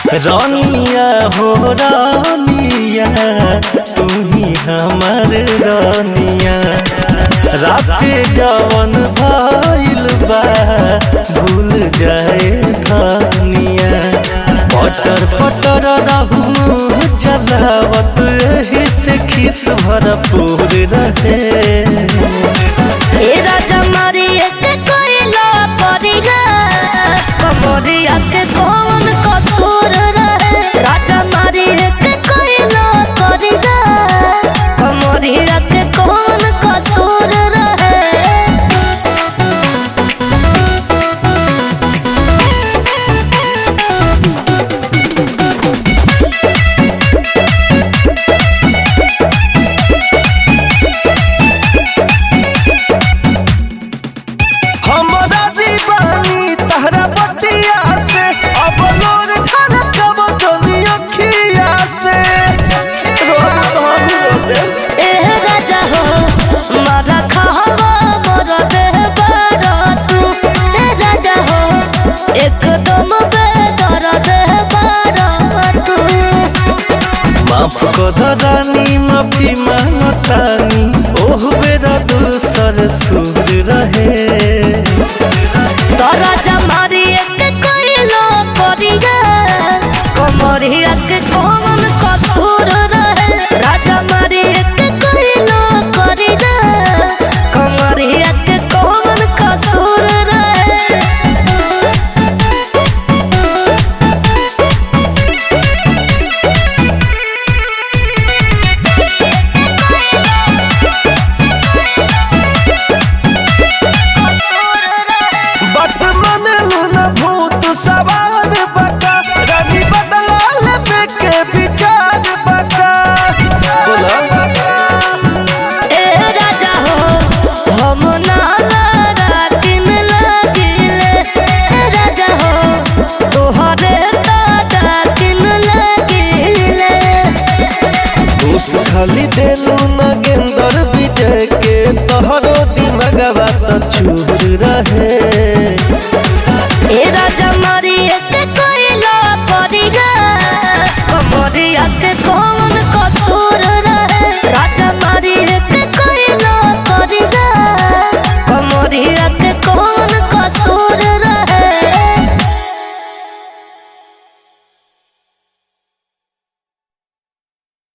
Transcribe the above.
रानिया हो रानिया तू ही हमर रानिया रात जवन भइल बा भूल जाए खानिया पटर पटर रहू चलावत एही से खिस भरपूर रहे ए राजा मारी एक कोइला परिगा कमरिया के कौन कसूर रहे राजा मारी एक कोइला परिगा कमरिया के कौन कसूर रहे हमरा जीवानी तहरा बतिया से अब लोर ढलकब जनी अखिया से रोना तो हम रोते ए राजा हो मारा खावा मोर देह बारा तू ए राजा हो एकदम बेदर देह बारा तू माफ कर रानी माफी मांगतानी ओह बेरा दूसर सुर रहे तोरा जमारी एक कोइलो परिगा कमरिया के कौन कसूर रहे राजा मारी एक कोइलो परिगा कमरिया के कौन कसूर रहे कसूर रहे बात मन लूना भूत सवार बका रानी बदला ले के विचार बका ए राजा हो हम नाला रातिन लागिले ए राजा हो तोहरे ताटा किन लागिले उस खाली देलू न गेंदर विजय के तोहरो दिमगवा त चूर रहे ए राजा